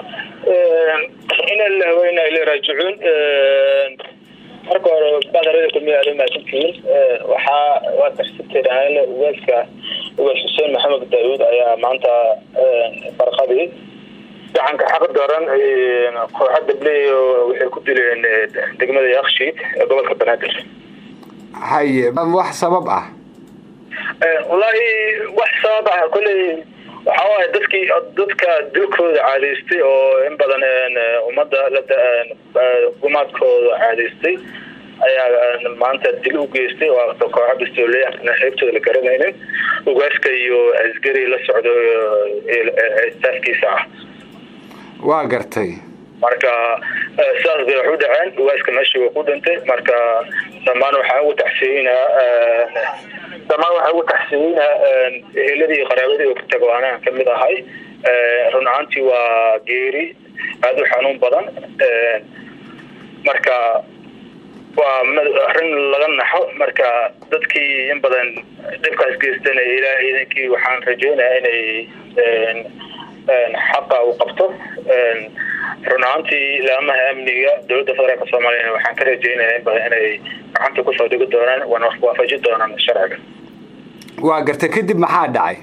ina lilah wa ina ilay raajicuun marka hore badarada kulmiya aad umahadsantihiin waxaa waa taxsibteen ugaaska ugaas xuseen maxamed daawuud ayaa maanta barqadii gacanka xaq daran kooxa dabley waxay ku dileen degmada yakshiid ee gobolka banaadir haye wax sabab ah wallaahi wax sabab ah kolley waxa waaye dadkii dadka dilkooda caadaystay oo in badan ummadda gumaadkooda caadaystay ayaa maanta dil u geystay oo kooxa bistooley xeybtooda la garanaynin ugaaska iyo asgari la socdo staafkiisa ah waa gartay marka sidaas bay wax u dhaceen ugaaska meeshii waa ku dhintay marka dhammaan waxaan ugu taxsiyeynaa dhammaan waxaan ugu taxsiyeynaa eheladii iyo qaraabadii oo ka tago anaan kamid ahay run ahaantii waa geeri aada u xanuun badan marka waa arrin laga naxo marka dadkii in badan dhibkaas geystana ilaahay idinkii waxaan rajeynayaa inay xaqa uu qabto run ahaantii ilaamaha amniga dowladda federaalk soomaaliyana waxaan ka rajeynaya in badan inay gacanta kusoo dhigi doonaan wana waafaji doonaan sharciga waa gartay kadib maxaa dhacay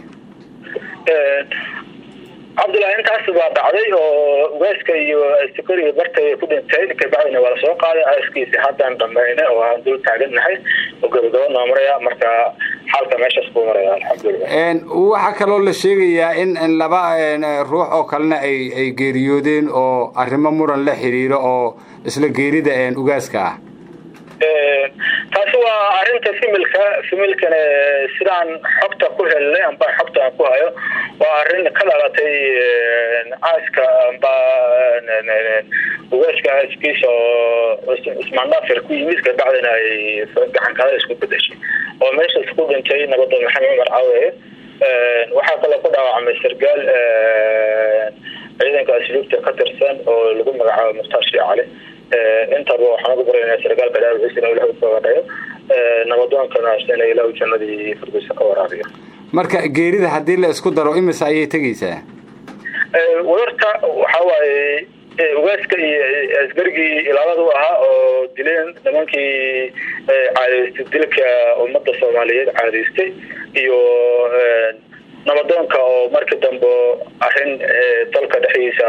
cabdullahi intaas baa dhacday oo ugaaska iyo securiga barta ku dhintay kabacdina waa lasoo qaaday aaskiisi haddaan dhamayna oo aan dul taagannahay oo gabagabo noo maraya marka xaalka meeshaas buu maraya alxamdulilah waxaa kaloo la sheegayaa in laba ruux oo kalena ay ay geeriyoodeen oo arrimo muran la xiriiro oo isla geerida ugaaska ah taasi waa arinta fimilka fimilkana sidaan xogta ku helnay amba xogta aan ku hayo waa arin ka dhalatay aaska amba ugaaska aaskiisa oo ismaandhaafir ku yimid kabacdina ay gacankada isku bedeshay oo meeshaas ku dhintay nabadda maxamed cumar caawe waxaa kaloo ku dhaawacmay sargaal ciidanka asluubta ka tirsan oo lagu magacaabo mukhtaar shii cali intaba waxaan ugu baraynaa sargaalka dhaawiciisana ilah ukaga dhayo nabadoonkana isna ilahu jannadii firdowsa ka waraabiyo marka geerida haddii la isku daro imise ayay tegaysaa wadarta waxa waaye ugaaska iyo asgarigii ilaalada u ahaa oo dileen nimankii caadaystay dilka ummadda soomaaliyeed caadaystay iyo nabadoonka oo markii dambe arrin dalka dhexdiisa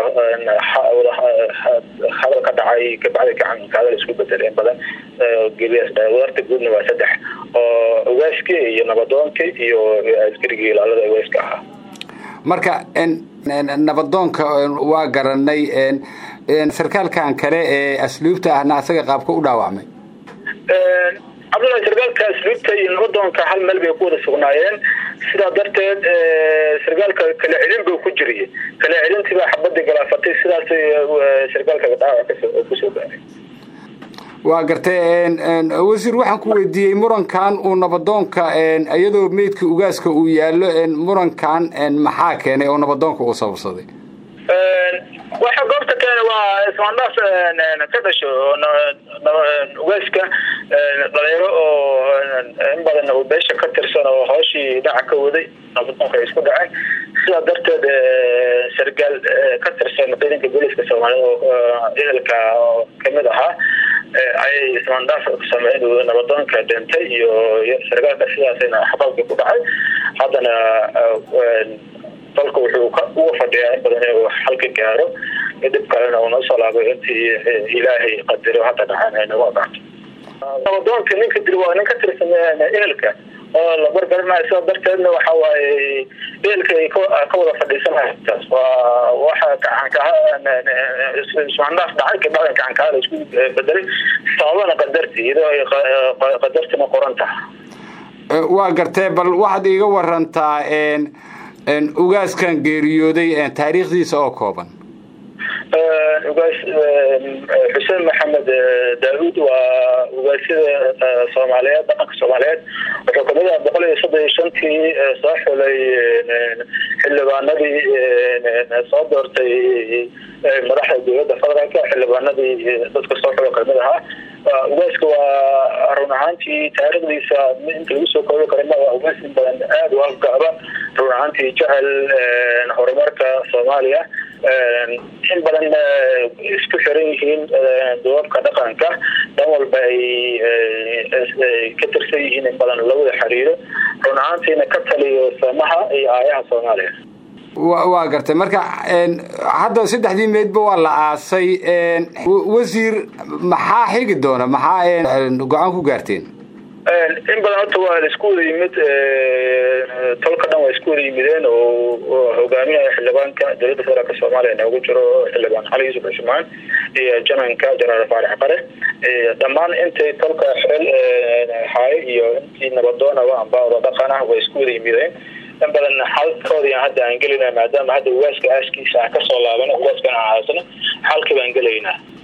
hadal ka dhacay kabacdi gacanka hadal isku bedel in badan geliyaas dhaay wadarta guudna waa saddex oo ugaaskii iyo nabadoonkii iyo askarigii ilaalada ugaaska ahaa marka nabadoonka waa garanay sarkaalkan kale ee asluubta ahna asaga qaabka u dhaawacmay cabdullahi sargaalka asluubta iyo nabadoonka hal meel bay ku wada sugnaayeen sidaa darteed sargaalka kala celin buu ku jiriyay kala celintii baa xabadii galaafatay sidaas sargaalka dhaawac kusoo gaaray waa gartay wasiir waxaan ku weydiiyey murankan uu nabadoonka iyadoo meydka ugaaska uu yaallo murankan maxaa keenay oo nabadoonka uu sababsaday waxa goobta keena waa ismaandhaaf ka dhasho ugaaska dhalinyaro oo in badan uu beesha ka tirsan oo hooshii dhaca ka waday nabadoonka ay isku dhaceen sidaa darteed sargaal ka tirsan ciidanka booliska soomaaliyed oo ehelka kamid ahaa ayay ismaandhaaf sameyn nabadoonka dhintay iyo sargaalka sidaasna xabaalkii ku dhacay haddana dalka wuxuu uga fadhiyaa in badan inuu xalka gaaro dhib kalena uu noo soo laabo intii ilaahay qadaro hadda dhacaan ay nagu adaato nabadoonka ninka dil waa nin ka tirsan ehelka oo la bargaranayo sidaa darteedna waxa waaye ehelka ay ka wada fadhiisanayo taas waa waxa gacankaha ismaandhaaf dhacay kabacdan gacankaha la isku bedelay sababana qadarti iyadoo ay qadartina qoran tahay waa gartee bal waxaad iiga warantaa ugaaskan geeriyooday taariikhdiisa oo kooban ugaas xuseen maxamed daauud waa ugaasyada soomaaliyeed dhaqanka soomaaliyeed wuxuu kamid aha boqol iyo soddon iyo shantii soo xulay xildhibaanadii soo doortay madaxda dowladda federaalka xildhibaanadii dadka soo xulo kamid ahaa ugaaska waa run ahaantii taariikhdiisa inta lagu soo koobi karo waa ugaas in badan aada u afgaaba run ahaantii jecel horumarka soomaaliya in badan isku xiran yihiin duubabka dhaqanka dhan walba ay ka tirsan yihiin in badan lawada xiriiro run ahaantiina ka taliyo samaha iyo aayaha soomaaliya waa gartay marka hadda saddexdii meydba waa la aasay wasiir maxaa xigi doona maxaa go-aan ku gaarteen in badan horta waa isku wada yimid tolka dhan waa isku wada yimideen oo hogaaminaya xildhibaanka dowladda federaalk soomaaliya noogu jiro xildhibaan cali yuusuf cusmaan iyo jananka jenaraal faarax qare dhammaan intay tolka xeel haay iyo intii nabadoonaba amba oda dhaqan ah way isku wada yimideen in badan xalkoodii hadda aan gelina maadaama hadda ugaaska aaskiisa aan kasoo laabano ugaaskana aan haysano xalkii baan gelaynaa